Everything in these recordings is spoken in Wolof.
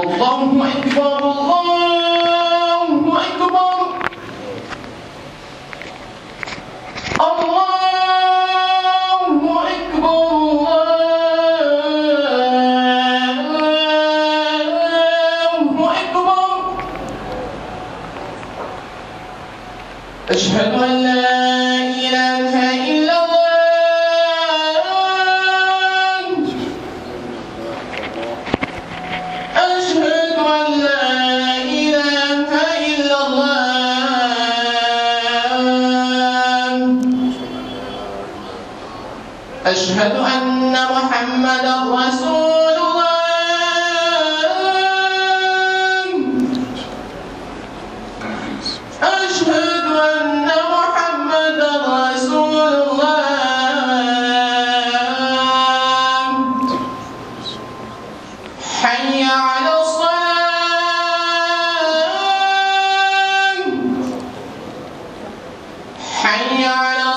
الله أكبر الله أكبر الله أكبر الله أكبر أشهد أن لا إله إلا الله أشهد أن لا إله إلا الله أشهد أن محمدا رسول الله أشهد أن محمدا رسول الله حي على الصلاة حي على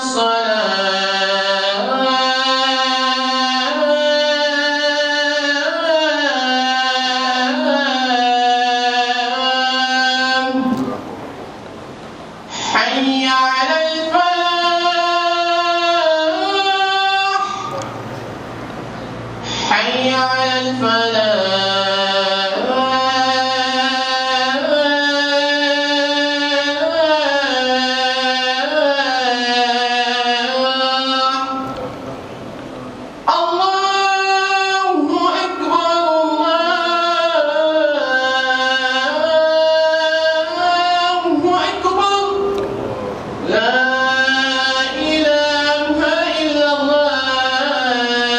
الصلاة حي على الفلاح حي على الفلاح الله أكبر الله أكبر لا إله إلا الله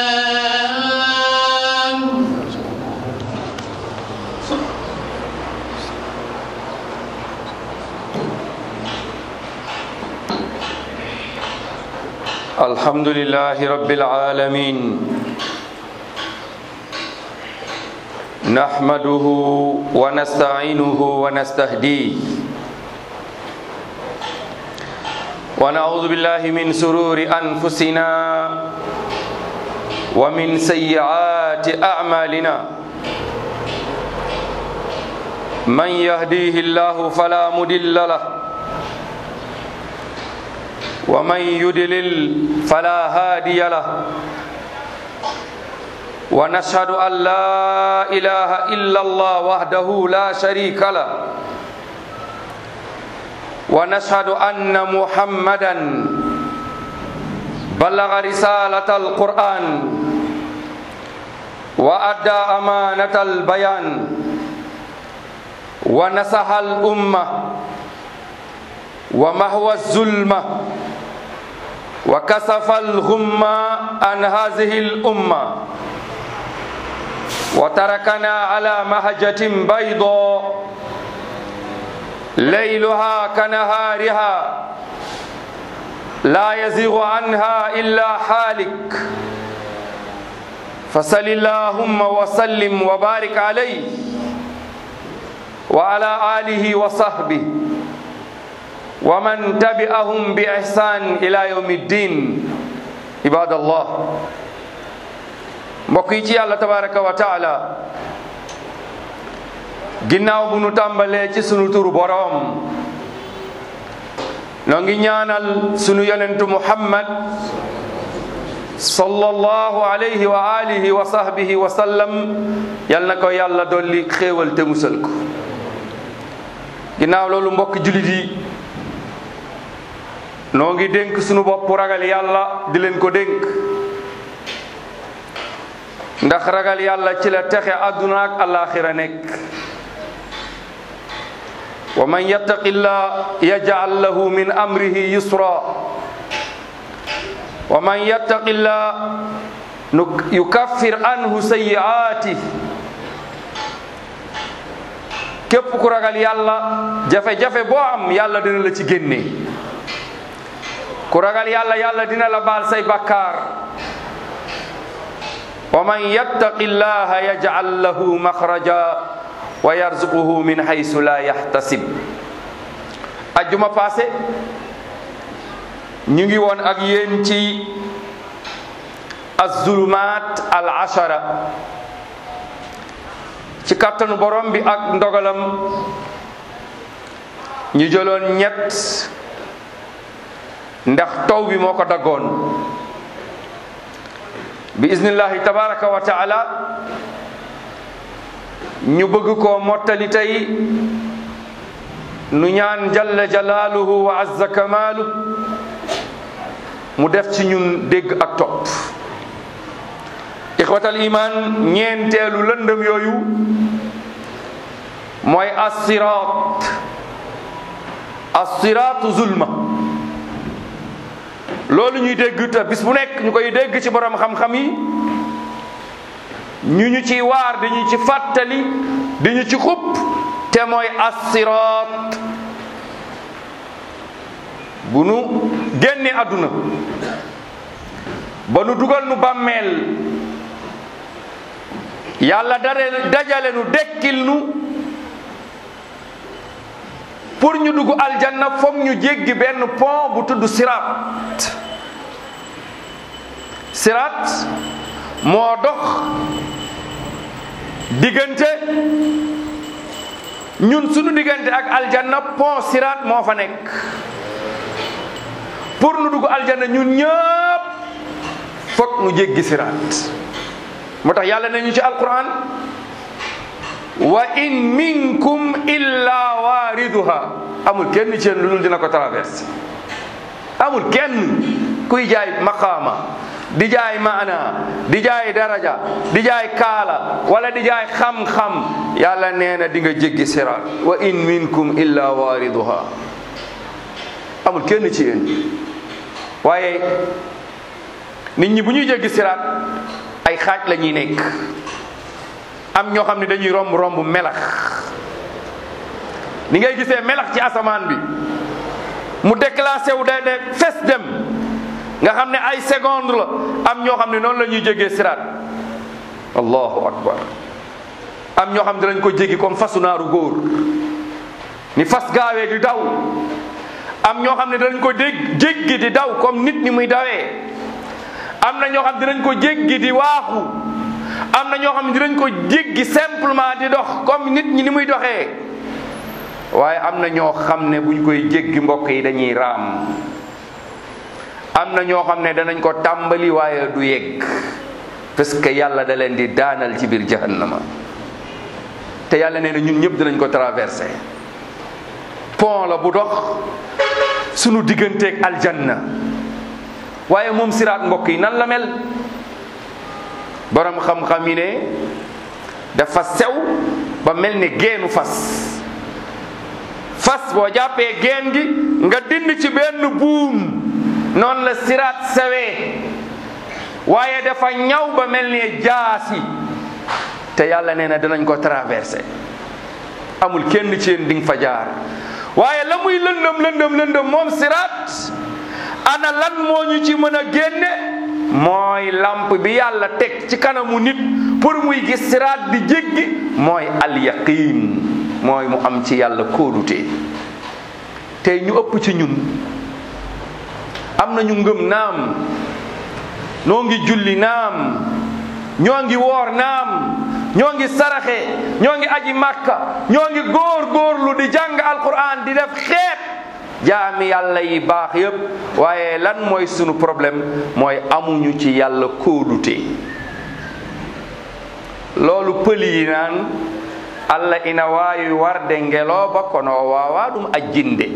الحمد لله رب العالمين نحمده ونستعينه ونستهديه ونعوذ بالله من سرور أنفسنا ومن سيئات أعمالنا من يهديه الله فلا مضل له ومن يدلل فلا هادي له ونشهد أن لا إله إلا الله وحده لا شريك له ونشهد أن محمدا بلغ رسالة القرآن وأدى أمانة البيان ونصح الأمة ومهوى الظلمة وكسف الغمة عن هذه الأمة وتركنا على مهجة بيضاء ليلها كنهارها لا يزيغ عنها إلا حالك فصل اللهم وسلم وبارك عليه وعلى آله وصحبه ومن تبعهم بإحسان إلى يوم الدين عباد الله mbokk yi ci yàlla tabaraka wa taala ginnaaw bu nu tàmbalee ci sunu turu boroom noo ngi ñaanal sunu yonentu muhammad sallallahu alayhi wa alihi wa sahbihi wa sallam yal na ko yàlla dolli xéewal te musal ko ginnaaw loolu mbokk julit yi noo ngi dénk sunu bopp ragal yàlla di leen ko dénk ndax ragal yàlla ci la texe àdduna ak alaxira nekk wa man yattaqillah yaj'al lahu min amrihi yusra wa man yattaqillah yukaffir anhu sayyi'ati képp ku ragal yàlla jafe-jafe boo am yàlla dina la ci génne ku ragal yàlla yàlla dina la baal say bakkaar wa man yattaqi llaha yaj'al lahu makhraja wa yarzuquhu min haythu la yahtasib ajjuma passé ñu ngi woon ak yéen ci az-zulumat al ashara ci kàttanu borom bi ak ndogalam ñu jëloon ñett ndax taw bi moo ko daggoon bi iznillahi tabaraka wa taala ñu bëgg koo mottali tey nu ñaan jalla jalaaluhu wa azza kamaalu mu def ci ñun dégg ak topp ixwatal iman ñeenteelu lëndëm yooyu mooy assiraat assiraatu zulma loolu ñuy dégg te bis bu nekk ñu koy dégg ci borom xam-xam yi ñu ñu ciy waar di ñu ci fàttali di ñu ci xupp te mooy assiraat bu nu génne àdduna ba nu dugal nu bàmmeel yàlla dare dajale nu dekkil nu pour ñu dugg aljanna foog ñu jéggi benn pont bu tudd siraat siraat moo dox diggante ñun sunu diggante ak aljanna pont siraat moo fa nekk pour nu dugg aljanna ñun ñëpp foog nu jéggi siraat moo tax yàlla nañu ci alquran wa in minkum illa waariduha amul kenn ci yéen lu dul dina ko traversé amul kenn kuy jaay maqaama di jaay maana di jaay daraja di jaay kaala wala di jaay xam-xam yàlla nee na di nga jéggi siraat wa in minkum illa waariduha amul kenn ci yéen waaye nit ñi bu ñuy jéggi siraat ay xaaj la ñuy nekk am ñoo xam ne dañuy romb romb melax ni ngay gisee melax ci asamaan bi mu déclassé wu day de fes dem nga xam ne ay seconde la am ñoo xam ne noonu la ñuy jéggee siraat allahu akbar am ñoo xam ne danañ ko jéggi comme fasu naaru góor ni fas gaawee di daw am ñoo xam ne danañ ko dégg jéggi di daw comme nit ni muy dawee am na ñoo xam ne dinañ ko jéggi di waaxu am na ñoo xam ne dinañ ko jéggi simplement di dox comme nit ñi ni muy doxee waaye am na ñoo xam ne buñ koy jéggi mbokk yi dañuy raam am na ñoo xam ne danañ ko tàmbali waaye du yegg parce que yàlla da leen di daanal ci biir jahannama te yàlla nee na ñun ñëpp dinañ ko traversé pont la bu dox sunu digganteeg aljanna waaye moom siraat mbokk yi nan la mel borom xam-xam yi ne dafa sew ba mel ni geenu fas fas boo jàppee geen gi nga dind ci benn buum noonu la siraat sewee waaye dafa ñaw ba mel ni jaasi te yàlla nee na dinañ ko traversé amul kenn ci yéen di nga fa jaar waaye la muy lëndëm lëndëm lëndëm moom siraat ana lan moo ñu ci mën a génne mooy lamp bi yàlla teg ci kanamu nit pour muy gis siraat di jéggi mooy alyaqin mooy mu am ci yàlla kóolute tey ñu ëpp ci ñun am nañu ngëm naam noo ngi julli naam ñoo ngi woor naam ñoo ngi saraxe ñoo ngi aji màkka ñoo ngi góor góorlu di jàng alquran di def xeet jaami yàlla yi baax yépp waaye lan mooy sunu problème mooy amuñu ci yàlla kóolute loolu pëli yi naan allah ina waawi warde ngelooba kono o waawa ɗum ajjinde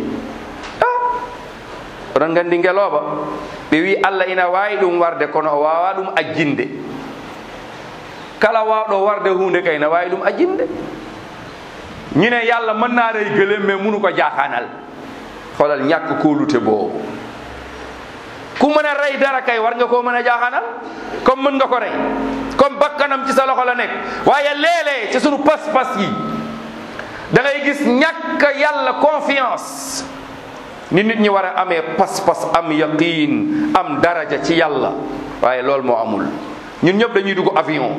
oɗon gandi ngelooba ɓe wi allah ina waawi ɗum warde kono o waawa ɗum ajjinde kala waawɗo warde hunde kay na waawi ɗum ajjinde ñine yàlla mën naa rey gëléem mais munu ko jaaxaanal xoolal ñàkk kóolute boobu ku mën a rey dara kay war nga koo mën a jaaxaanal comme mën nga ko rey comme bakkanam ci sa loxo la nekk waaye léeg-léeg ci sunu pas-pas yi da ngay gis ñàkk yàlla confiance ni nit ñi war a amee pas-pas am yaqin am daraja ci yàlla waaye loolu moo amul ñun ñëpp dañuy dugg avion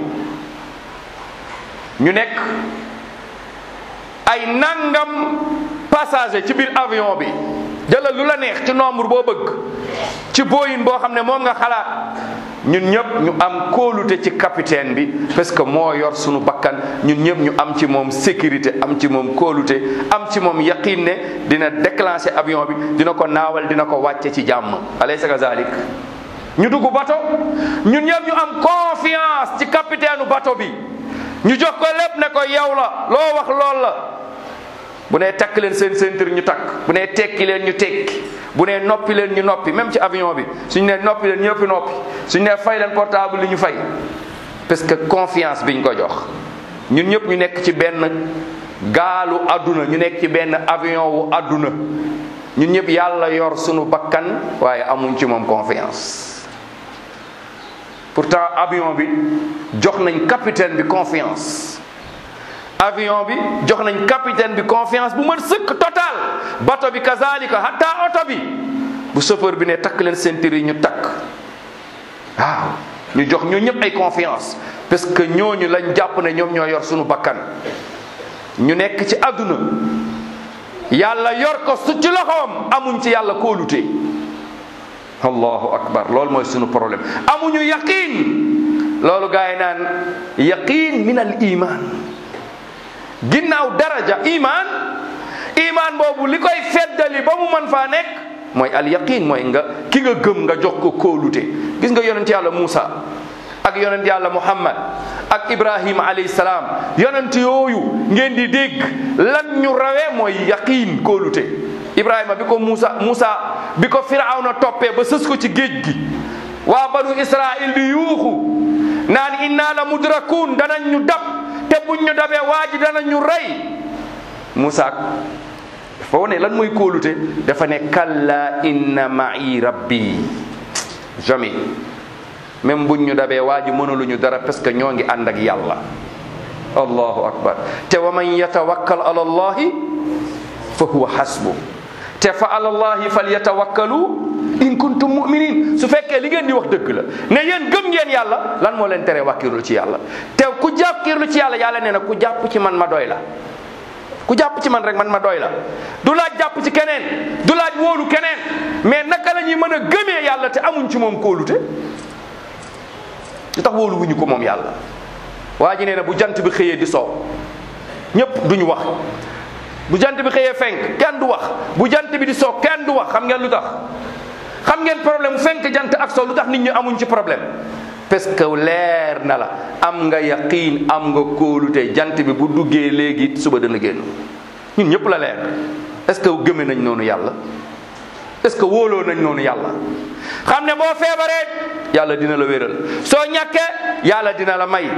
ñu nekk ay nangam passager ci biir avion bi jëlal lu la neex ci nombre boo bëgg ci booyin boo xam ne moom nga xalaat ñun ñëpp ñu am kóolute ci capitaine bi parce que moo yor sunu bakkan ñun ñëpp ñu am ci moom sécurité am ci moom kóolute am ci moom yaqin ne dina déclencher avion bi dina ko naawal dina ko wàcce ci jàmm alaysa kazalik ñu dugg bato ñun ñëpp ñu am confiance ci capitaine bato bi ñu jox ko lépp ne ko yow la loo wax lool la bu nee takk leen seen ceinture ñu takk bu nee tekki leen ñu tekki bu nee noppi leen ñu noppi même ci avion bi suñu nee noppi leen ñëpp noppi suñu nee fay leen portable li ñu fay parce que confiance biñ ko jox ñun ñëpp ñu nekk ci benn gaalu àdduna ñu nekk ci benn avion wu àdduna ñun ñëpp yàlla yor sunu bakkan waaye amuñ ci moom confiance pourtant avion bi jox nañ capitaine bi confiance avion bi jox nañ capitaine bi confiance bu mën sëkk total bato bi kazalika hatta oto bi bu chauffeur bi ne takk leen ceinture yi ñu takk waaw ñu jox ñu ñëpp ay confiance parce que ñooñu lañ jàpp ne ñoom ñoo yor suñu bakkan ñu nekk ci àdduna yàlla yor ko su ci loxoom amuñ ci yàlla kóolute allahu akbar loolu mooy suñu problème amuñu yaqin loolu gaa yi naan yaqin min al iman ginnaaw daraja iman iman boobu li koy feddali ba mu man faa nekk mooy al yaqin mooy nga ki nga gëm nga jox ko kóolute gis nga yonent yàlla Muusa ak yonent yàlla Muhammad ak Ibrahima alayhi salaam yonent yooyu ngeen di dégg lan ñu rawee mooy yaqin kóolute Ibrahima bi ko Muusa Muusa bi ko Firawna toppee ba sës ko ci géej gi waa banu Israil di yuuxu naan inna la mudrakun danañ ñu dab te buñ ñu dabee waa ji danañ ñu rey Muusa dafa wane lan mooy kóolute dafa ne kalla inna ma'i rabbi jamais même buñ ñu dabee waa ji mënuluñu dara parce que ñoo ngi ànd ak yàlla allahu akbar te wa man yatawakkal ala allahi fa huwa hasbu te fa ala allahi fal yatawakkalu in kuntum muminin su fekkee li ngeen di wax dëgg la ne yéen gëm ngeen yàlla lan moo leen tere wàkkirlu ci yàlla te ku jàkkirlu ci yàlla yàlla nee na ku jàpp ci man ma doy la ku jàpp ci man rek man ma doy la du laaj jàpp ci keneen du laaj wóolu keneen mais naka la ñuy mën a gëmee yàlla te amuñ ci moom kóolute lu tax wóolu wuñu ko moom yàlla waa ji nee na bu jant bi xëyee di soow ñëpp duñu wax bu jant bi xëyee fenk kenn du wax bu jant bi di soo kenn du wax xam ngeen lu tax xam ngeen problème fenk jant ak soo lu tax nit ñi amuñ ci problème parce que leer na la am nga yaqiin am nga kóolute jant bi bu duggee léegi suba dana génn ñun ñëpp la leer est-ce que gëme nañ noonu yàlla est-ce que wóoloo nañ noonu yàlla xam ne boo feebaree yàlla dina la wéral soo ñàkkee yàlla dina la may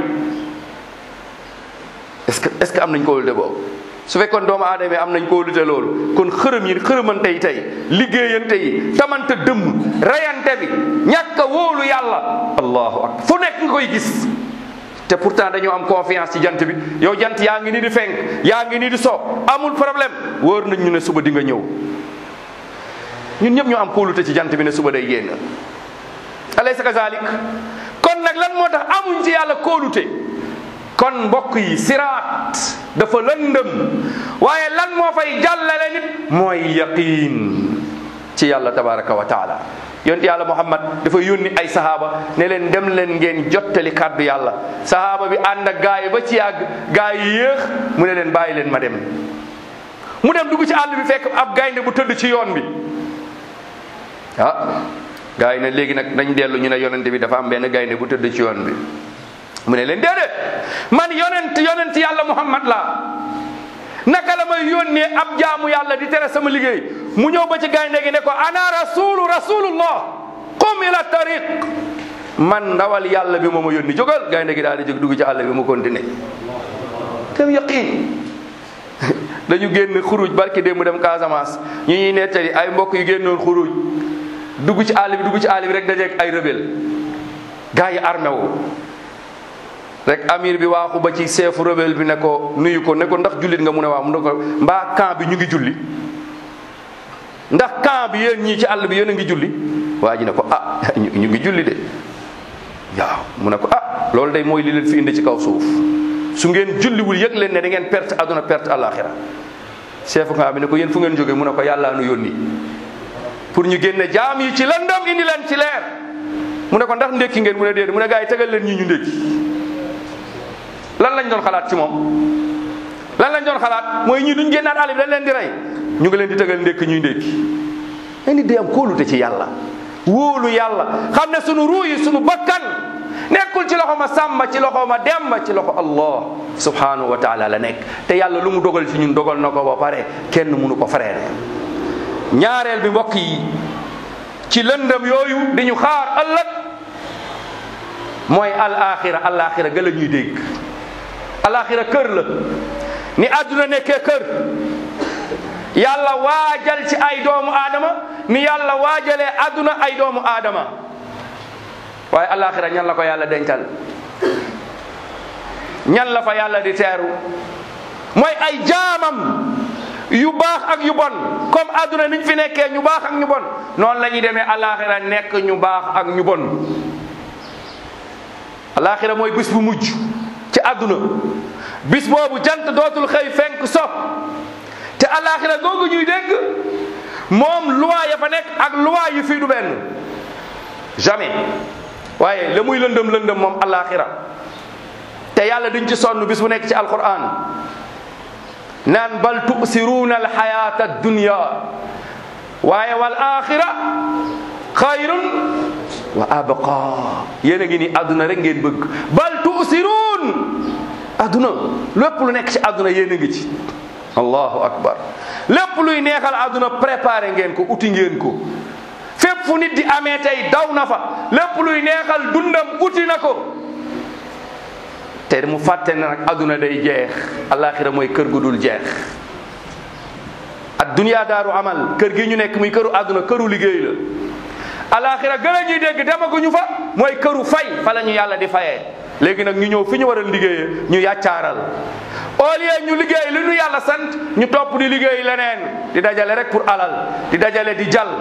est-ce que est-ce que am nañ kóolute boobu su fekkoon doomu aadama yi am nañ kóolute loolu kon xërëm yi xërëmante yi tey liggéeyante yi tamante dëmm reyante bi ñàkk a wóolu yàlla allahu akbar fu nekk nga koy gis te pourtant dañoo am confiance ci jant bi yow jant yaa ngi nii di fenk yaa ngi nii di so amul problème wóor nañ ñu ne suba di nga ñëw ñun ñëpp ñu am kóolute ci jant bi ne suba day génn alaysa kazalik kon nag lan moo tax amuñ ci yàlla kóolute kon mbokk yi siraat dafa lëndëm waaye lan moo fay jàllale nit mooy yaqiin ci yàlla tabaraka wa taala yonent yàlla muhammad dafa yónni ay sahaaba ne leen dem leen ngeen jottali kàddu yàlla sahaaba bi ànd ak gaa yi ba ci yàgg gaa yi yéex mu ne leen bàyyi leen ma dem mu dem dugg ci àll bi fekk ab gaynde bu tëdd ci yoon bi ah gaa yi ne léegi nag dañ dellu ñu ne yonent bi dafa am benn gaynde bu tëdd ci yoon bi mu ne leen déedéet man yonent yonent yàlla muhammad la naka la may yónnee ab jaamu yàlla di tere sama liggéey mu ñëw ba ci gaynde gi ne ko ana rasulu rasulullah qum ila tariq man ndawal yàlla bi moo ma yónni jógal gaynde gi daal di jóg dugg ci àll bi mu continué kam yaqin dañu génn xuruj barki démb dem Casamance ñu ñuy nettali ay mbokk yu génnoon xuruj dugg ci àll bi dugg ci àll bi rek dajeeg ay rebelle gars yi armé wu rek amir bi waaxu ba ci seefu rebelle bi ne ko nuyu ko ne ko ndax jullit nga mu ne waaw mu ne ko mbaa camp bi ñu ngi julli ndax camp bi yéen ñii ci àll bi yéen a ngi julli waa ji ne ko ah ñu ngi julli de waaw mu ne ko ah loolu day mooy li leen fi indi ci kaw suuf su ngeen julliwul yëg leen ne da ngeen perte àdduna perte àllaaxira seefu camp bi ne ko yéen fu ngeen jógee mu ne ko yàllaa nu yónni pour ñu génne jaam yi ci lëndëm indi leen ci leer mu ne ko ndax ndékki ngeen mu ne déedéet mu ne gars yi tegal leen ñi ñu ndékki lan lañ doon xalaat ci moom lan lañ doon xalaat mooy ñii duñ génnaat àll bi dañ leen di rey ñu ngi leen di tegal ndékki ñuy ndékki ay nit day am kóolute ci yàlla wóolu yàlla xam ne sunu ruu yi sunu bakkan nekkul ci loxo ma sàmba ci loxo ma demba ci loxo allah subhanahu wa taala la nekk te yàlla lu mu dogal ci ñun dogal na ko ba pare kenn mënu ko freiner ñaareel bi mbokk yi ci lëndëm yooyu di ñu xaar ëllëg mooy al axira al axira ga la ñuy dégg al axira kër la ni àdduna nekkee kër yàlla waajal ci ay doomu aadama ni yàlla waajalee àdduna ay doomu aadama waaye alaxira ñan la ko yàlla dencal ñan la fa yàlla di teeru mooy ay jaamam yu baax ak yu bon comme àdduna niñ fi nekkee ñu baax ak ñu bon noonu la ñuy demee alaxira nekk ñu baax ak ñu bon alaxira mooy bis bu mujj ci àdduna bis boobu jant dootul xëy fenk so te alaxira googu ñuy dégg moom loi ya fa nekk ak loi yu fii du benn jamais waaye la muy lëndëm lëndëm moom alaxira te yàlla duñ ci sonn bis bu nekk ci alquran naan bal tusiruuna alxayata addunya waaye wal axira xayrun wa abqa yéen a ngi ni àdduna rek ngeen bëgg bal tusiruun àdduna lépp lu nekk ci àdduna yéen a ngi ci allahu akbar lépp luy neexal àdduna préparé ngeen ko uti ngeen ko fépp fu nit di amee tey daw na fa lépp luy neexal dundam uti na ko te mu fàtte ne nag àdduna day jeex alaxira mooy kër gu dul jeex ad dunya daaru amal kër gi ñu nekk muy këru àdduna këru liggéey la alaxira gën a ñuy dégg demaguñu fa mooy këru fay fa la ñu yàlla di fayee léegi nag ñu ñëw fi ñu war a liggéeyee ñu yàccaaral au lieu ñu liggéey li ñu yàlla sant ñu topp di liggéey leneen di dajale rek pour alal di dajale di jal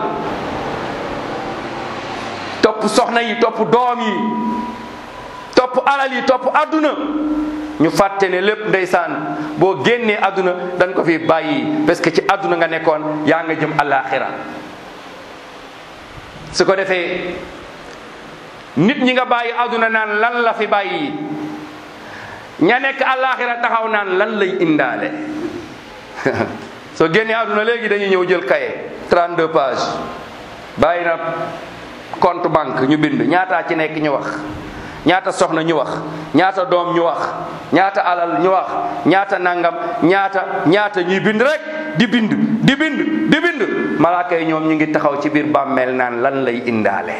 topp soxna yi topp doom yi topp alal yi topp adduna ñu fàtte ne lépp ndeysaan boo génnee adduna dañ ko fi bàyyi parce que ci adduna nga nekkoon yaa nga jëm alaxira su ko defee nit ñi nga bàyyi adduna naan lan la fi bàyyi ña nekk alaxira taxaw naan lan lay indaale soo génnee adduna léegi dañuy ñëw jël kaye 32 pages bàyyi na compte banque ñu bind ñaataa ci nekk ñu wax ñaata soxna ñu wax ñaata doom ñu wax ñaata alal ñu wax ñaata nangam ñaata ñaata ñuy bind rek di bind di bind di bind malaaka yi ñoom ñu ngi taxaw ci biir bàmmeel naan lan lay indaale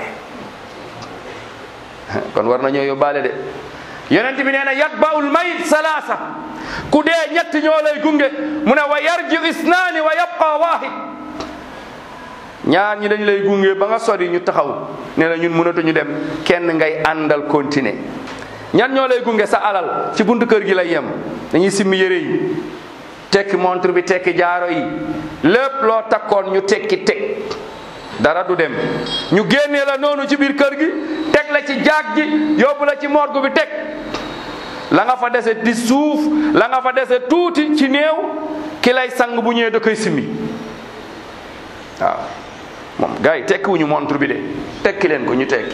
kon war nañoo yóbbaale de yonent bi nee na yatbaul mayit salaasa ku dee ñett ñoo lay gunge mu ne wa yarji isnaani wa yabqa waahid ñaar ñi dañ lay gunge ba nga sori ñu taxaw ne la ñun mënatuñu dem kenn ngay àndal continuer ñan ñoo lay gunge sa alal ci buntu kër gi lay yem dañuy simmi yére yi tekki montre bi tekki jaaro yi lépp loo takkoon ñu tekki teg dara du dem ñu génnee la noonu ci biir kër gi teg la ci jaag ji yóbbu la ci morgue bi teg la nga fa dese di suuf la nga fa dese tuuti ci néew ki lay sang bu ñëwee da koy simmi waaw moom gars yi tekkiwuñu montre bi de tekki leen ko ñu tekki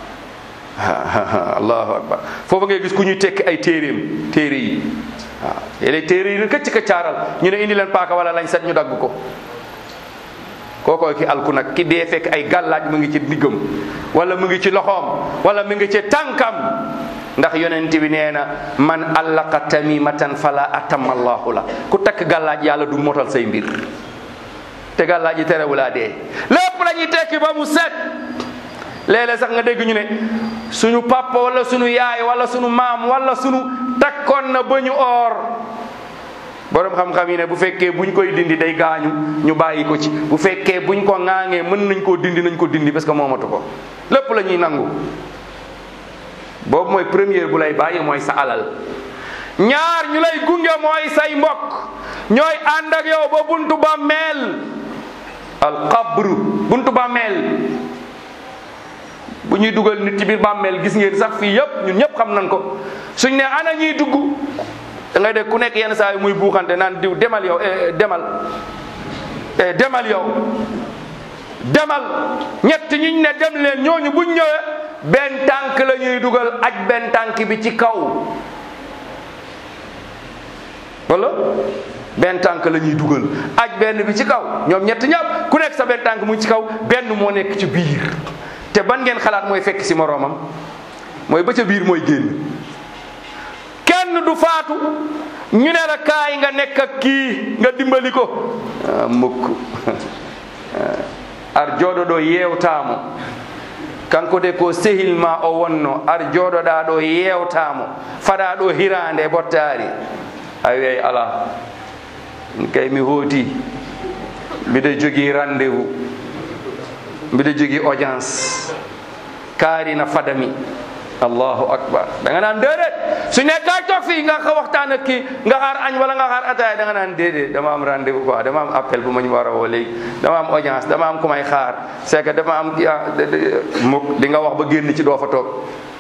allahu akbar foofu ngay gis ku ñuy tekki ay téeréem téere yi waaw léeg téere yi këcc këccaaral ñu ne indi leen paaka wala lañ set ñu dagg ko kookooy ki alku nag ki dee fekk ay gàllaaj mu ngi ci diggam wala mu ngi ci loxoom wala mu ngi ci tànkam ndax yonent bi nee na man allaqa tamimatan fala atamma allahu la ku takk gàllaaj yàlla du motal say mbir te gàllaaj yi terewulaa dee lépp la ñuy tekki ba mu set léeg-léeg sax nga dégg ñu ne suñu papa wala suñu yaay wala suñu maam wala suñu takkoon na ba ñu oor borom xam-xam yi ne bu fekkee buñ koy dindi day gaañu ñu bàyyi ko ci bu fekkee buñ ko ŋaangee mën nañ koo dindi nañ ko dindi parce que moomatu ko lépp la ñuy nangu boobu mooy première bu lay bàyyi mooy sa alal ñaar ñu lay gunge mooy say mbokk ñooy ànd ak yow ba buntu ba meel al qabru buntu bàmmeel bu ñuy dugal nit ci biir bàmmeel gis ngeen sax fii yëpp ñun ñëpp xam nañ ko suñ ne ana ñuy dugg da ngay dégg ku nekk yenn saa yi muy buuxante naan diw demal yow demal demal yow demal ñett ñiñ ne dem leen ñooñu buñ ñëwee benn tànk la ñuy dugal aj benn tànk bi ci kaw wala benn tànk la ñuy dugal aj benn bi ci kaw ñoom ñett ñëpp ku nekk sa benn tànk mu ngi ci kaw benn moo nekk ci biir te ban ngeen xalaat mooy fekk si moroomam mooy ba ca biir mooy génn kenn du faatu ñu ne la kaay nga nekk ak kii nga dimbali ko ah, mukk ar jooɗoɗo yewtamo kanko de ko sehilma o wonno ar jooɗoɗa ɗo yewtamo faɗa ɗo hirande bottari a wiyay ala min kay mi hooti mbiɗa jogui rendez vous mbiɗa jogui audience kaarina fadami allahu akbar da nga naan déedéet su nekkaa toog fii nga ko waxtaan ak kii nga xaar añ wala nga xaar ataaya da nga naan déedéet dama am rendez vous quoi dama am appel bu ma ñu war a woo léegi dama am audience dama am ku may xaar c'est que dama am kii ah mukk di nga wax ba génn ci doo fa toog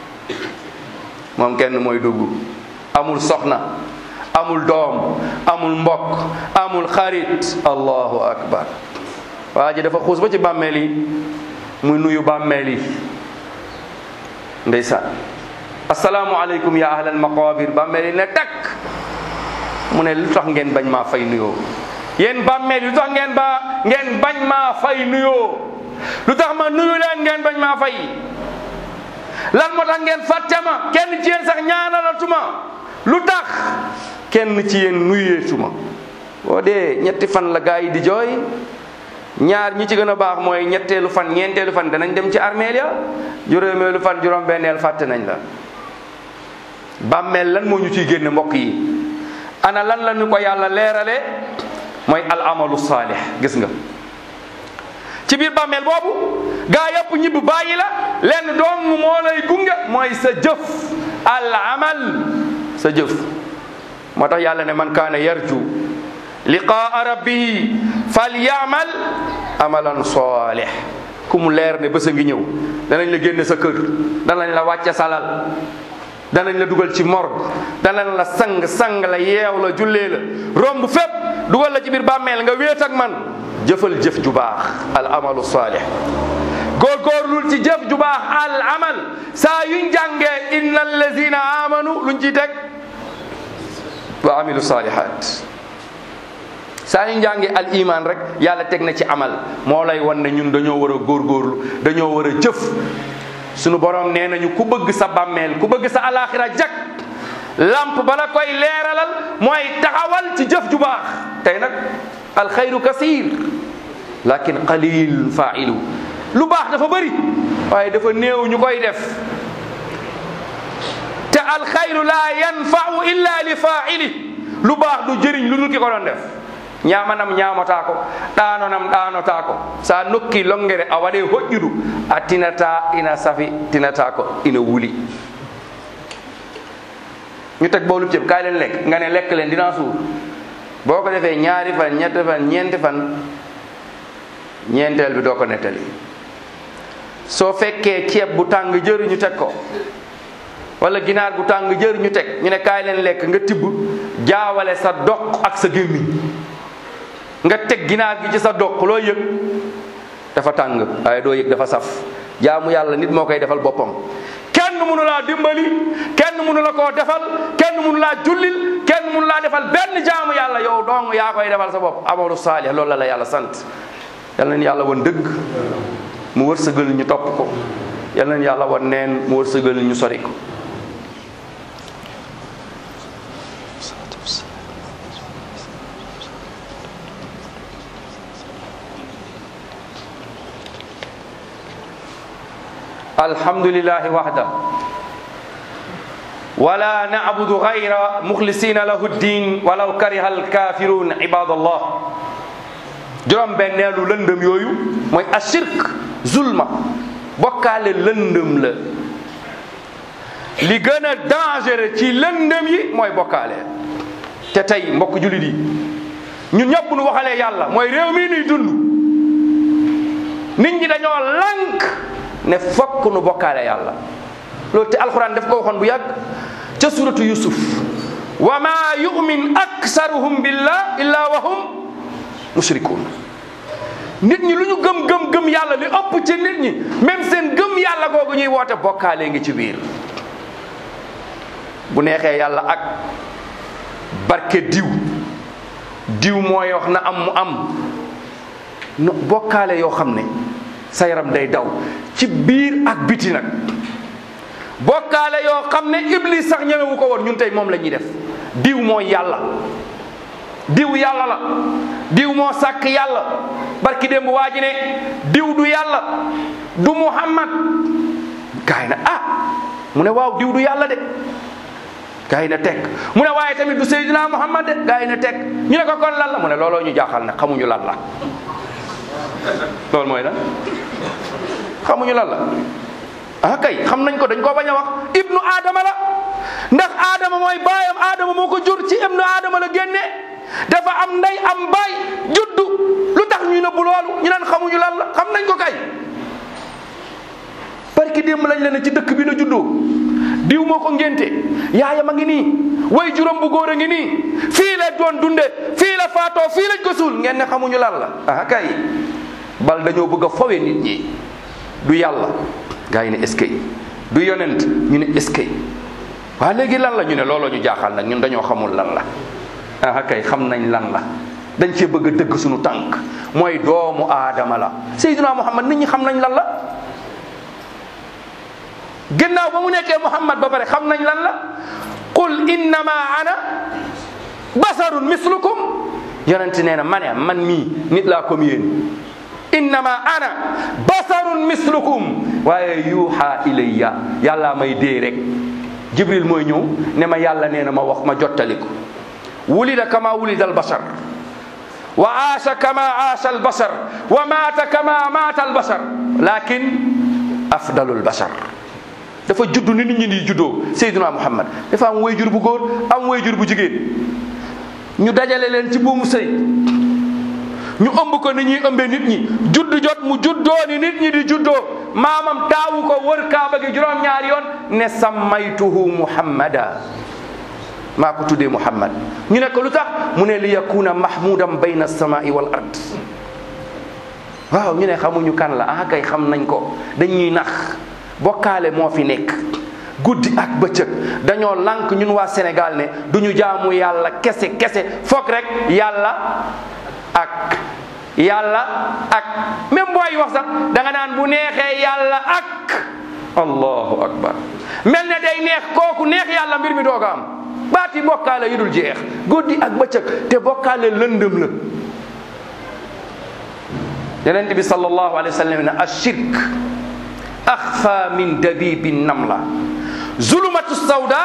moom kenn mooy dugg amul soxna amul doom amul mbokk amul xarit allahu akbar waa ji dafa xuus ba ci bàmmeel yi muy nuyu bàmmeel yi ndeysaan asalaamualeykum ya ahlal maqabir bàmmeel yi ne takk mu ne lu tax ngeen bañ maa fay nuyoo yéen bàmmeel yi lu tax ngeen ba ngeen bañ maa fay nuyoo lu tax ma nuyu leen ngeen bañ maa fay lan moo tax ngeen fàtte ma kenn ci yéen sax ñaanalatuma lu tax kenn ci yéen nuyeetuma boo dee ñetti fan la gaa yi di jooy ñaar ñi ci gën a baax mooy ñetteelu fan ñeenteelu fan danañ dem ci armeel ya juróomeelu fan juróom benneel fàtte nañ la bàmmeel lan moo ñu ciy génne mbokk yi ana lan la ñu ko yàlla leerale mooy al amalu saalih gis nga ci biir bàmmeel boobu gaa yëpp ñibbi bàyyi la lenn dong moo lay gunge mooy sa jëf al amal sa jëf moo tax yàlla ne man kaana yarju liqaa rabbihi falyamal amalan salih ku mu leer ne bés a ngi ñëw danañ la génne sa kër danañ la wàcce salal danañ la dugal ci morgue danañ la sang sang la yeew la jullee la romb fépp dugal la ci biir bàmmeel nga wéet ak man jëfal jëf ju baax al amalu salih góorgóorlul ci jëf ju baax al amal saa yuñ jàngee inna allazina amanu luñ ciy teg wa amilu salihat saa ñu njàngi al iman rek yàlla teg na ci amal moo lay wan ne ñun dañoo war a góorgóorlu dañoo war a jëf sunu borom nee nañu ku bëgg sa bàmmeel ku bëgg sa alaxira jak lamp bala koy leeralal mooy taxawal ci jëf ju baax tey nag alxayru kasir lakin qalil failu lu baax dafa bëri waaye dafa néew ñu koy def te alxayru la yanfau illa li faili lu baax du jëriñ lu dul ki ko doon def ñamanam ñamotaa ko ɗanonam ɗanotaa ko sa nokki longere a waɗe hoƴƴudu a tinata ina safi tinata ko ina wuli ñu teg bowlu ceeb kaay leen lekk nga ne lekk leen dinaa suur boo ko defee ñaari fan ñetti fan ñeenti fan ñeenteel bi doo ko nettali soo fekkee ceeb bu tàng jër ñu teg ko wala ginaar bu tàng jër ñu teg ñu ne kaay leen lekk nga tibb jaawale sa doq ak sa gémmiñ nga teg ginaar gi ci sa doq loo yëg dafa tàng waaye doo yëg dafa saf jaamu yàlla nit moo koy defal boppam kenn mënu laa dimbali kenn mënu la koo defal kenn mënu laa jullil kenn mënu laa defal benn jaamu yàlla yow dong yaa koy defal sa bopp amalu saalih loolu la la yàlla sant yal na yàlla won dëgg mu wërsëgal ñu topp ko yal na yàlla won neen mu wërsëgal ñu sori ko الحمد لله وحده ولا نعبد غير مخلصين له الدين ولو كره الكافرون عباد الله juróom benneelu lëndëm yooyu mooy ashirk zulma bokkaale lëndëm la li gën a dangereux ci lëndëm yi mooy bokkaale te tey mbokk jullit yi ñun ñëpp nu waxalee yàlla mooy réew mi nuy dund nit ñi dañoo lànk ne fokk nu bokkaale yàlla loolu te alxuraan daf ko waxoon bu yàgg ca suratu yusuf wa ma yumin aksaruhum billah illa wa hum mushrikun nit ñi lu ñu gëm gëm gëm yàlla li ëpp ci nit ñi même seen gëm yàlla googu ñuy woote bokkaale ngi ci biir bu neexee yàlla ak barke diw diw mooy wax na am mu am no bokkaale yoo xam ne sa yaram day daw ci biir ak biti nag bokkaale yoo xam ne iblis sax ñemewu ko woon ñun tey moom la ñuy def diw mooy yàlla diw yàlla la diw moo sàkk yàlla barki démb waa ji ne diw du yàlla du muhammad gaay na ah mu ne waaw diw du yàlla de gaay na teg mu ne waaye tamit du seydina muhammad de gaay na teg ñu ne ko kon lan la mu ne looloo ñu jaaxal ne xamuñu lan la loolu mooy lan xamuñu lan la ah kay xam nañ ko dañ koo bañ a wax ibnu adama la ndax adama mooy baayam adama moo ko jur ci ibnu adama la génne dafa am ndey am baay juddu lu tax ñu nëbbu loolu ñu naan xamuñu lan la xam nañ ko kay parce que démb lañ leen ci dëkk bi na juddoo diw moo ko ngénte yaayam a ngi nii way juróom bu góor a ngi nii fii la doon dunde fii la faatoo fii lañ ko suul ngeen ne xamuñu lan la ah kay bal dañoo bëgg a fowe nit ñi du yàlla gaa yi ne est-ce que du yonent ñu ne est-ce que waa léegi lan la ñu ne looloo ñu jaaxal nag ñun dañoo xamul lan la ah kay xam nañ lan la dañ cee bëgg a dëgg suñu tànk mooy doomu aadama la Seydina Muhammad nit ñi xam nañ lan la ginnaaw ba mu nekkee Muhammad ba pare xam nañ lan la qul innama ana basarun mislukum yonent nee na ma ne man mii nit laa comme yéen innama ana basarun mislukum waaye yuuxa ilayya yàlla may dee rek jibril mooy ñëw ne ma yàlla nee na ma wax ma jottali ko wulida kama wulida albasar wa aasha kama aasha albasar wa maata kama maata albasar lakin afdalul basar dafa judd ni nit ñi di juddoo Seydina Muhammad dafa am wayjur bu góor am wayjur bu jigéen ñu dajale leen ci buumu sëy ñu ëmb ko ni ñuy ëmbee nit ñi judd jot mu juddoo ni nit ñi di juddoo maamam taawu ko wër kaaba gi juróom-ñaari yoon ne sammaytuhu muhammada maa ko tuddee muhammad ñu ne ko lu tax mu ne li yakuna mahmudan bayna samai wal ard waaw ñu ne xamuñu kan la ah kay xam nañ ko dañuy nax bokkaale moo fi nekk guddi ak bëccëg dañoo lànk ñun waa Sénégal ne duñu jaamu yàlla kese kese foog rek yàlla ak yàlla ak même booy wax sax da nga naan bu neexee yàlla ak allahu akbar mel ne day neex kooku neex yàlla mbir mi dooga am baati bokkaale yu dul jeex guddi ak bëccëg te bokkaale lëndëm la yonent bi sallallahu alayhi wa sallam ne ashirk axfa min dabibi namla zulumatu sawda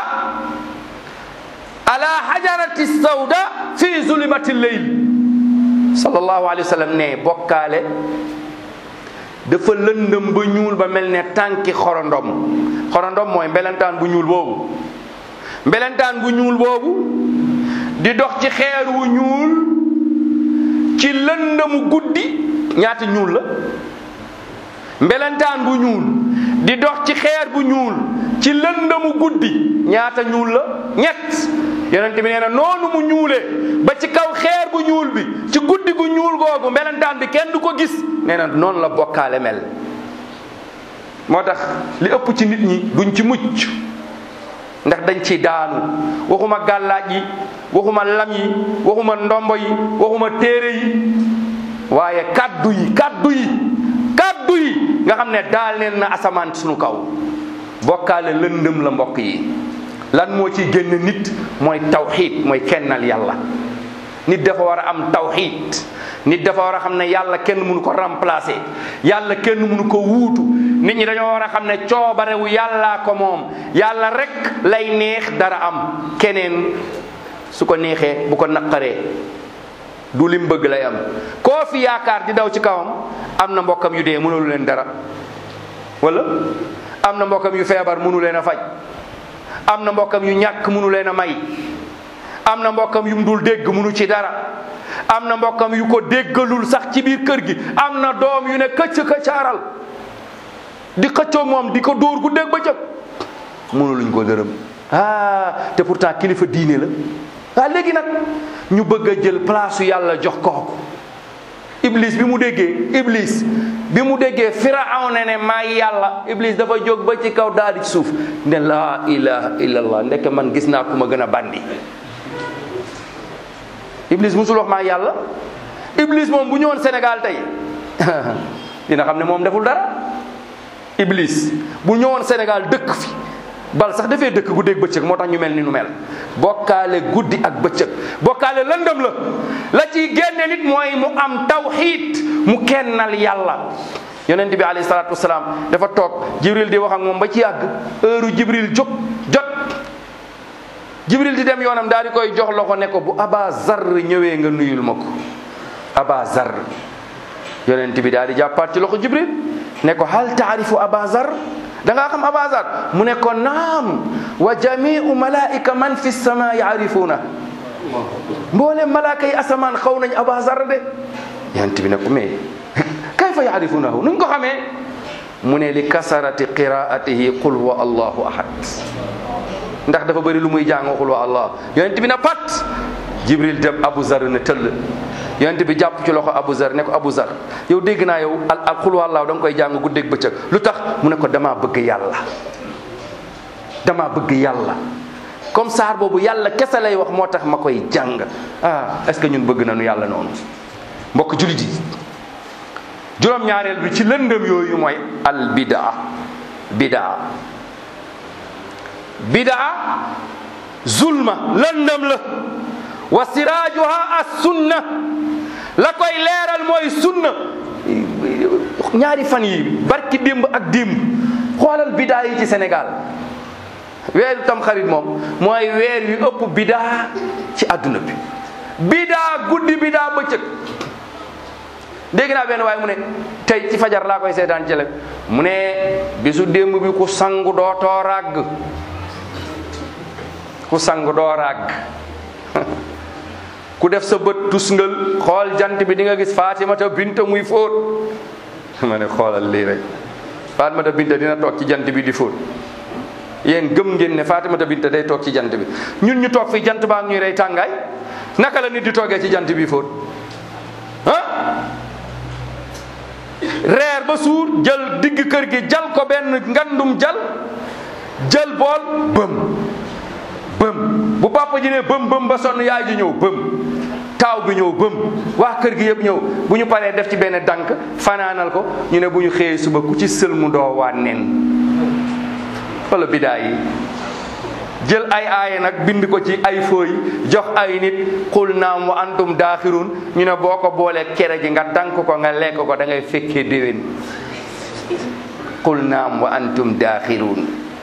ala hajarati sawda fi zulumati leyl sallallahu alayhi wa sallam ne bokkaale dafa lëndëm ba ñuul ba mel ne tànki xorondom xorondom mooy mbelentaan bu ñuul boobu mbelentaan bu ñuul boobu di dox ci xeer wu ñuul ci lëndëmu guddi ñaata ñuul la mbelentaan bu ñuul di dox ci xeer bu ñuul ci lëndëmu guddi ñaata ñuul la ñett yonent bi nee na noonu mu ñuulee ba ci kaw xeer bu ñuul bi ci guddi gu ñuul googu mbelentaan bi kenn du ko gis nee na noonu la bokkaale mel moo tax li ëpp ci nit ñi duñ ci mucc ndax dañ ci daanu waxuma gàllaaj yi waxuma lam yi waxuma ndombo yi waxuma téere yi waaye kaddu yi kaddu yi kaddu yi nga xam ne daal neen na asamaan suñu kaw bokkaale lëndëm la mbokk yi lan moo ciy génn nit mooy tawxiid mooy kennal yàlla nit dafa war a am tawxiid nit dafa war a xam ne yàlla kenn mënu ko remplacer yàlla kenn mënu ko wuutu nit ñi dañoo war a xam ne coobarewu yàllaa ko moom yàlla rek lay neex dara am keneen su ko neexee bu ko naqaree du lim bëgg lay am koo fi yaakaar di daw ci kawam am na mbokkam yu dee mënulu leen dara wala am na mbokkam yu feebar mënu leen a faj am na mbokkam yu ñàkk mënu leen a may am na mbokkam yu mu dul dégg mënu ci dara am na mbokkam yu ko déggalul sax ci biir kër gi am na doom yu ne këcc këccaaral di xëccoo moom di ko dóor gu dégg ba cëg mënuluñ ko dërëm ah te pourtant kilifa diine la waaw léegi nag ñu bëgg a jël place yàlla jox kooku iblis bi mu déggee iblis bi mu déggee firawna ne maa yàlla iblis dafa jóg ba ci kaw daal di ci suuf ne laa ilaha illallah ndeke man gis naa ku ma gën a bandi iblis musul wax maa yàlla iblis moom bu ñëwoon Sénégal tey dina xam ne moom deful dara iblis bu ñëwoon Sénégal dëkk fi bal sax dafee dëkk guddeeg bëccëg moo tax ñu mel ni nu mel bokkaale guddi ak bëccëg bokkaale lëndëm la la ciy génne nit mooy mu am tawxiid mu kennal yàlla yonent bi alayhi salaatu wasalaam dafa toog jibril di wax ak moom ba ci yàgg heure jibril jóg jot jibril di dem yoonam daal di koy jox loxo ne ko bu aba zar ñëwee nga nuyul ma ko aba zar yonent bi daal di jàppaat ci loxo jibril ne ko hal taarifu aba zar da ngaa xam aba zar mu ne ko naam wa jamiu malaika man fi sama yaarifuuna mboole malaaka yi asamaan xaw nañ aba zar de yonent bi ne ko mais kayfa yaarifuunahu nuñ ko xamee mu ne li kasarati qiraatihi qul huwa allahu ahad ndax dafa bëri lu muy jàng qul huwa allah yonent bi na pat jibril dem abu zar ne tëll yonent bi jàpp ci loxo Abu Zar ne ko Abu Zar yow dégg naa yow al al xul wallaahu da nga koy jàng guddeeg bëccëg lu tax mu ne ko damaa bëgg yàlla damaa bëgg yàlla comme saar boobu yàlla kese lay wax moo tax ma koy jàng ah est-ce que ñun bëgg nañu yàlla noonu mbokk julit yi juróom-ñaareel bi ci lëndëm yooyu mooy al bidaa bidaa bidaa zulma lëndëm la wa siraajuha as sunna la koy leeral mooy sunna ñaari fan yi barki démb ak démb xoolal bidaa yi ci Sénégal weeru tam xarit moom mooy weer yu ëpp bidaa ci àdduna bi bidaa guddi bidaa bëccëg dégg naa benn waaye mu ne tey ci fajar laa koy seetaan ci mu ne bisu démb bi ku sangu doo too ràgg ku sangu doo ràgg ku def sa bët tusngal xool jant bi di nga gis Fatimata Binta muy fóot ma ne xoolal lii rek Fatimata Binta dina toog ci jant bi di fóot yéen gëm ngeen ne Fatimata Binta day toog ci jant bi ñun ñu toog fi jant baa ñuy rey tàngaay naka la nit di toogee ci jant bi fóot ah reer ba suur jël digg kër gi jal ko benn ngandum jal jël bool bëm bëm bu papa ji ne bëm bëm ba sonn yaay ji ñëw bëm taaw bi ñëw bëm waa kër gi yëpp ñëw bu ñu paree def ci benn dànk fanaanal ko ñu ne bu ñu xëyee suba ku ci sël mu doo waa nen wala bidaa yi jël ay aaya nag bind ko ci ay fooy jox ay nit xul naam wa antum daaxirun ñu ne boo ko boolee kere ji nga dànk ko nga lekk ko da ngay fekkee déwén xul naam wa antum daaxirun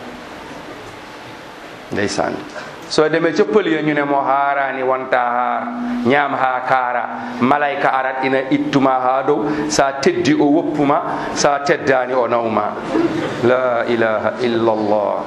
ndeysaan soo demee ca pël ya ñu ne moo haaraani wanta haar ñaam haa kaara malayka arat ina ittuma haa dow sa teddi o woppuma sa teddaani o nawma la ilaha illa allah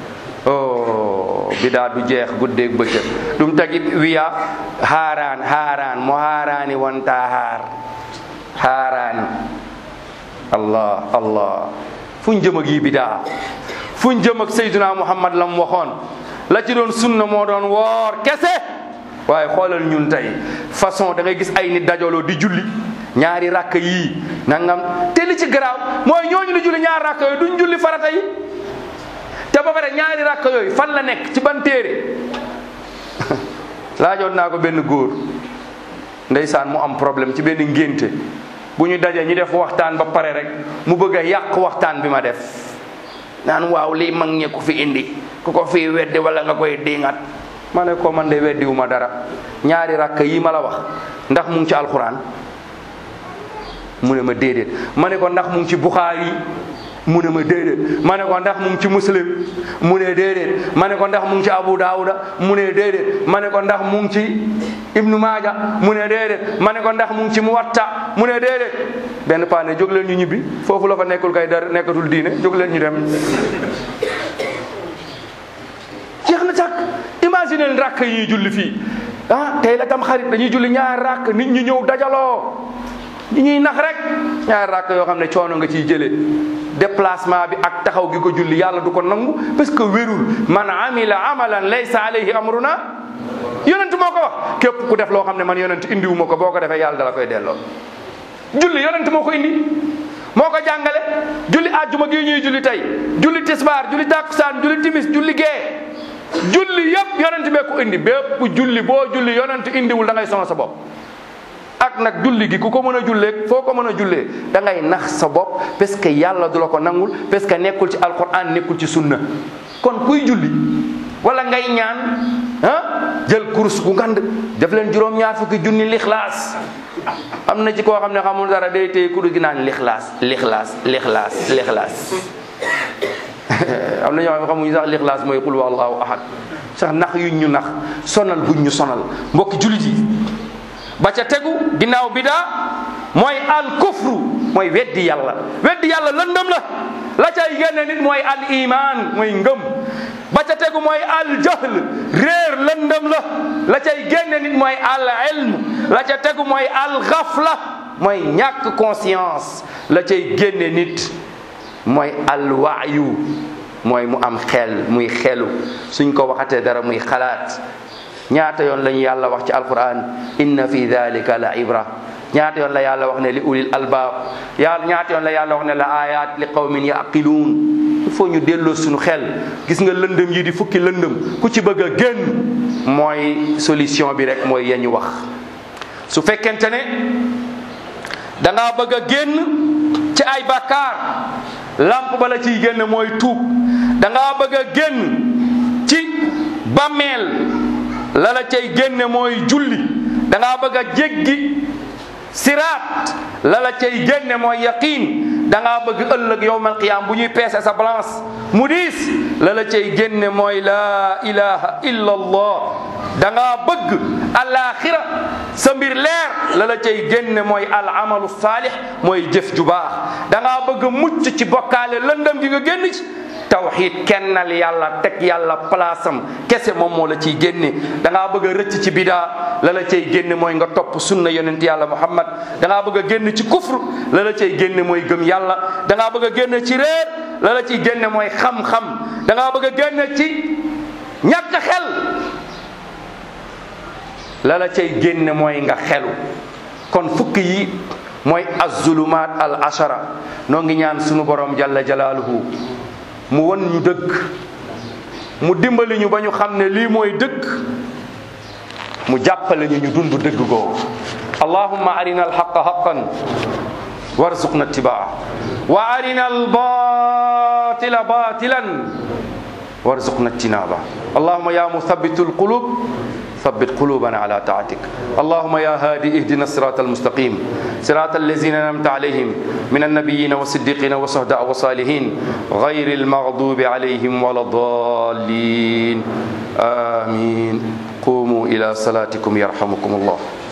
oh bidaa du jeex guddeeg bëccëg ɗum tagi wiya haaraan haaraan mo haaraani wonta haar haaraani allah allah fuñ jëm ak yi bidaa fuñ jëm ak sayduna muhammad lam waxoon la ci doon sunna moo doon woor kese waaye xoolal ñun tey façon da ngay gis ay nit dajaloo di julli ñaari rakk yii nangam te li ci garaaw mooy ñooñu di julli ñaari rakk yooyu duñ julli farata yi te ba pare ñaari rakk yooyu fan la nekk ci ban téere laajoon naa ko benn góor ndeysaan mu am problème ci benn ngénte bu ñu dajee ñu def waxtaan ba pare rek mu bëgg a yàq waxtaan bi ma def naan waaw lii mag ñi ku fi indi ku ko fii weddi wala nga koy diingat ma ne ko man de weddiwu ma dara ñaari rakk yi ma la wax ndax mu ngi ci alxuraan mu ne ma déedéet ma ne ko ndax mu ngi ci buxaari mu ne ma déedéet ma ne ko ndax mu ngi ci muslim mu ne déedéet ma ne ko ndax mu ngi ci abu daawuda mu ne déedéet ma ne ko ndax mu ngi ci ibnu maaja mu ne déedéet ma ne ko ndax mu ngi ci muwatta mu ne déedéet benn paa ne jóg leen ñu ñibbi foofu la fa nekkul kay dara nekkatul diine jóg leen ñu dem jeex na càkk imagine leen rakk yi ñuy julli fii ah tey la tam xarit dañuy julli ñaar rakk nit ñi ñëw dajaloo ñi ñuy nax rek ñaari rakk yoo xam ne coono nga ciy jëlee déplacement bi ak taxaw gi ko julli yàlla du ko nangu parce que wérul man amila amalan laysa alayhi amruna yonent moo ko wax képp ku def loo xam ne man yonent indiwuma ko boo ko defee yàlla dala koy delloo julli yonent moo ko indi moo ko jàngale julli àjjuma gi ñuy julli tey julli tisbaar julli takkusaan julli timis julli gee julli yëpp yonent bee ko indi bépp julli boo julli yonent indiwul da ngay sonal sa bopp ak nag julli gi ku ko mën a jullee foo ko mën a jullee da ngay nax sa bopp parce que yàlla du la ko nangul parce que nekkul ci alquran nekkul ci sunna kon kuy julli wala ngay ñaan ah jël kurus gu ngand def leen juróom-ñaar fukki junni lixlaas am na ci koo xam ne xamul dara day téye kurus gi naan lixlaas lixlaas lixlaas lixlaas am na ñoo xam ne xamuñu sax lixlaas mooy qul wallahu ahad sax nax yuñ ñu nax sonal buñ ñu sonal mbokki jullit yi ba ca tegu ginnaaw bidaa mooy al kufru mooy weddi yàlla weddi yàlla lëndëm la la cay génne nit mooy al iman mooy ngëm ba ca tegu mooy al jahl réer lëndëm la la cay génne nit mooy al ilm la ca tegu mooy al ghafla mooy ñàkk conscience la cay génne nit mooy al waayu mooy mu am xel muy xelu suñ ko waxatee dara muy xalaat ñaata yoon lañu yàlla wax ci alquran inna fi dalika la ibra ñaata yoon la yàlla wax ne li ulil albaab yàlla ñaata yoon la yàlla wax ne la ayat li qawmin yaqiluun il faut ñu delloo suñu xel gis nga lëndëm yi di fukki lëndëm ku ci bëgg a génn mooy solution bi rek mooy yañu wax su fekkente ne da ngaa bëgg a génn ci ay bàkkaar lamp ba la ciy génn mooy tuub da ngaa bëgg a génn ci bàmmeel la la cay génne mooy julli da ngaa bëgg a jéggi siraat la la cay génne mooy yaqiin da ngaa bëgg ëllëg yowmal qiyaam bu ñuy peese sa balance mu diis la la cay génne mooy laa ilaha illa allah da ngaa bëgg alaxira sa mbir leer la la cay génne mooy al amalu saalix mooy jëf ju baax da ngaa bëgg mucc ci bokkaale lëndëm gi nga génn ci tawxid kennal yàlla teg yàlla palaasam kese moom moo la ciy génne da ngaa bëgg a rëcc ci bidaa la la cay génne mooy nga topp sunna yonent yàlla muhammad da ngaa bëgg a génn ci kufr la la cay génne mooy gëm yàlla da ngaa bëgg a génn ci réer la la ciy génne mooy xam-xam da ngaa bëgg a génn ci ñàkk xel la la cay génne mooy nga xelu kon fukk yi mooy azulumaat al ashara noo ngi ñaan sunu borom jalla jalaaluhu mu won ñu dëgg mu dimbali ñu ba ñu xam ne lii mooy dëgg mu jàppale ñu ñu dund dëgg googu allahumma arina alhaqa haqan warzuqna ittibaa wa arina albatila batilan warzuqna ijtinaba allahumma ya muthabitu alqulub ثبت قلوبنا على طاعتك اللهم يا هادي اهدنا الصراط المستقيم صراط الذين انعمت عليهم من النبيين والصديقين والشهداء والصالحين غير المغضوب عليهم ولا الضالين امين قوموا الى صلاتكم يرحمكم الله